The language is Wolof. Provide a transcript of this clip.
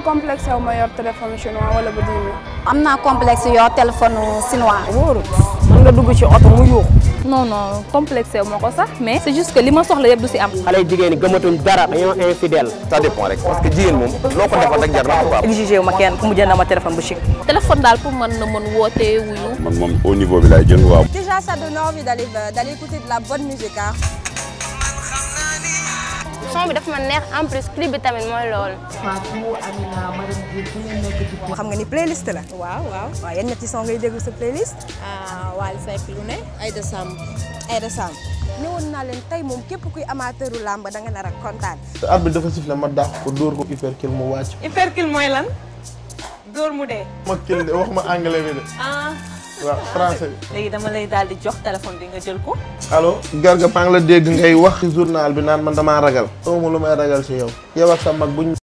complexe wu ma yor téléphone chinois wala bu 10 000. am naa complexe yor téléphone chinois. wóorul mën nga dugg ci oto mu yuux non non complexe wu ma ko sax mais c'est juste que li ma soxla yëpp du si am. xale yu jigéen ñi gëmatuñ dara dañoo infidèle ça dépend rek parce que jigéen moom loo ko defal rek jar na ko quoi. exigé wu ma kenn ku mu jënd ma téléphone bu chic téléphone daal pour man na mën woote wuyu. man moom au niveau bi laay jël waaw. Déjà, ça donne envie d'aller d'aller écouter de la bonne musique hein. son bi dafa ma neex en plus clip bi tamit mooy loolu. xam nga ni playlist la. waaw waaw waaw yan ñetti son ngay déglu sa playlist. Wally Seck lu ne Aïda Samb Aïda Samb. newoon naa leen tey moom képp kuy amateuru làmb da nga nar a kontaan. te arbitre dafa sifflé ma dàq ko dóor ko hypercule mu wàcc. hypercule mooy lan dóor mu dee ma kil de wax ma anglais bi de. ah waaw français bi. léegi dama lay daal di jox téléphone bi nga jël ko allo. Garga maa ngi la dégg ngay wax ci journal bi naan man damaa ragal. xaw ma lu may ragal si yow. yow ak sa mag buñ